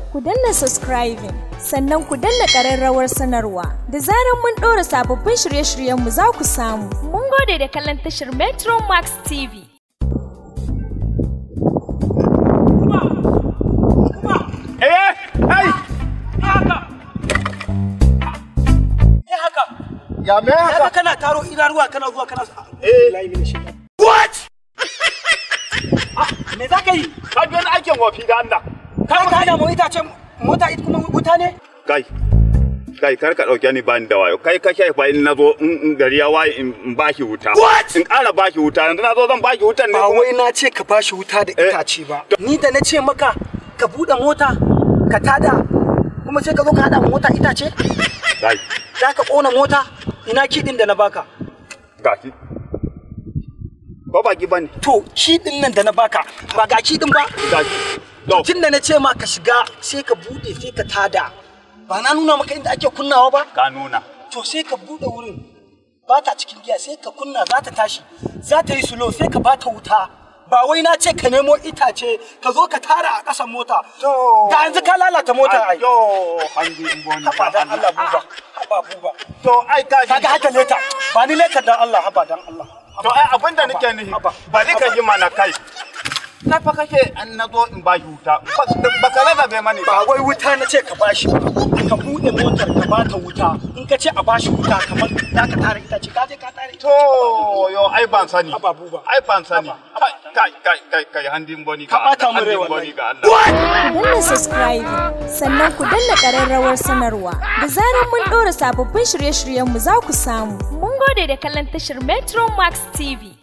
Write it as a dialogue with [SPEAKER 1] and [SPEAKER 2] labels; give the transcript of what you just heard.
[SPEAKER 1] ku danna subscribing sannan ku danna ƙararrawar sanarwa da zarar mun ɗora sababbin shirye-shiryenmu za ku samu. Mun gode da kallon tashar Metro Max TV.
[SPEAKER 2] Eh, ai, ya me
[SPEAKER 3] Kaga
[SPEAKER 2] haka?
[SPEAKER 3] kana taro ruwa kana zuwa kana
[SPEAKER 2] Eh.
[SPEAKER 3] layi mini shi.
[SPEAKER 2] What?
[SPEAKER 3] Me za ka yi?
[SPEAKER 2] Ka ji wani aikin wafi da Allah.
[SPEAKER 3] Kai ka hada mu itace mota ita kuma wuta ne?
[SPEAKER 2] Kai, kai kar ka ɗauke ni bani da wayo. Kai ka fa in na zo in in gari ya waye in in baki wuta.
[SPEAKER 3] What?
[SPEAKER 2] In ƙara baki wuta, yanzu na zo zan baki wutan ne.
[SPEAKER 3] Ba
[SPEAKER 2] kuma-
[SPEAKER 3] wai na ce ka bashi wuta da
[SPEAKER 2] Eh.
[SPEAKER 3] itace ba. Ni da na ce maka ka buɗe mota ka tada kuma sai ka zo ka hada mu mota itace?
[SPEAKER 2] Kai,
[SPEAKER 3] Za ka ƙona mota? Ina kiɗin da na baka.
[SPEAKER 2] gashi. Ba baki bane.
[SPEAKER 3] To kiɗin nan da na baka ba ga kiɗin ba.
[SPEAKER 2] Gashi. To,
[SPEAKER 3] Tun da na ce ma ka shiga sai ka buɗe sai ka tada. Ba na nuna maka inda ake kunnawa ba?
[SPEAKER 2] ka nuna.
[SPEAKER 3] to sai ka bude wurin ba ta cikin giya sai ka kunna za ta tashi za ta yi sulo sai ka ba ta wuta ba wai na ce ka nemo itace ka zo ka tara a ƙasan mota
[SPEAKER 2] To.
[SPEAKER 3] da yanzu ka lalata mota ai
[SPEAKER 2] Yo, hanji in boni.
[SPEAKER 3] haba dan Allah buba haba buba
[SPEAKER 2] To, ai ka
[SPEAKER 3] kaga haka leta ba ni leta dan Allah haba dan Allah
[SPEAKER 2] To ai abin da nake nufi
[SPEAKER 3] Haba.
[SPEAKER 2] ba ni ka ji mana kai. Na fa kake an na zo in baki wuta. Ba ka rarrabe mani
[SPEAKER 3] ba wai wuta na ce ka bashi ba ka bude motar ka ba ta wuta in ka ce a bashi wuta kamar za ka tara itace ka je ka tara itace
[SPEAKER 2] To yo ai ban sani.
[SPEAKER 3] Haba, buba.
[SPEAKER 2] Ai ban sani. Kai kai kai kai kai handin boni
[SPEAKER 3] Ka ɓata min rai
[SPEAKER 2] handin
[SPEAKER 3] wallahi.
[SPEAKER 2] boni ga Allah.
[SPEAKER 1] Ku danna subscribing sannan ku danna ƙararrawar sanarwa da zarar mun ɗora sababbin shirye-shiryenmu za ku samu. Mun gode da kallon tashar Metro Max TV.